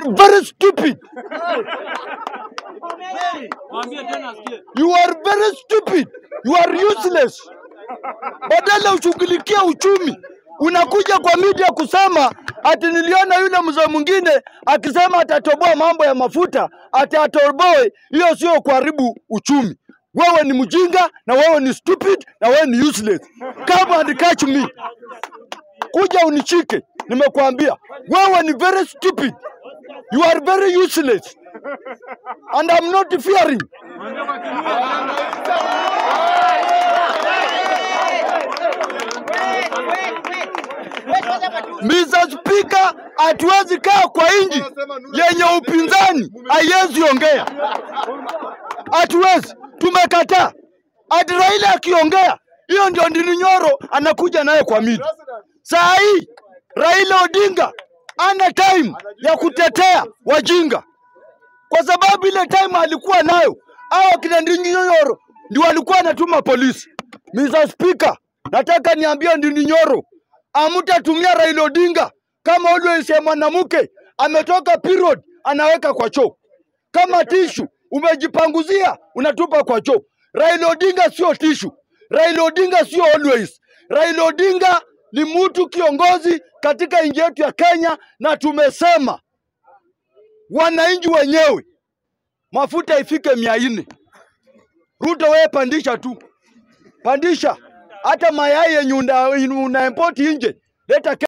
are very stupid. Mwambie tena asikie. You are very stupid. You are useless. Badala ushughulikie uchumi, unakuja kwa media kusema ati niliona yule mzee mwingine akisema atatoboa mambo ya mafuta, ati atoboe. Hiyo sio kuharibu uchumi. Wewe ni mjinga na wewe ni stupid na wewe ni useless. Come and catch me. Kuja unichike, nimekuambia wewe ni very stupid. You are very useless and I'm not fearing. Mwambie kwa Kiluya. Mr. Speaker, hatuwezi kaa kwa nchi yenye upinzani haiwezi ongea, hatuwezi, tumekataa. Ati Raila akiongea, hiyo ndio Ndini Nyoro anakuja naye kwa media. Saa hii Raila Odinga ana time ya kutetea wajinga, kwa sababu ile time alikuwa nayo hao kina Ndini Nyoro ndio walikuwa anatuma polisi. Mr. Speaker, nataka niambie Ndini Nyoro amtatumia Raila Odinga kama always ya mwanamke ametoka period anaweka kwa choo, kama tishu umejipanguzia unatupa kwa choo. Raila Odinga sio tishu, Raila Odinga sio always. Raila Odinga ni mtu kiongozi katika nchi yetu ya Kenya, na tumesema wananchi wenyewe mafuta ifike mia nne. Ruto wewe pandisha tu, pandisha hata mayai yenye una, una import nje leta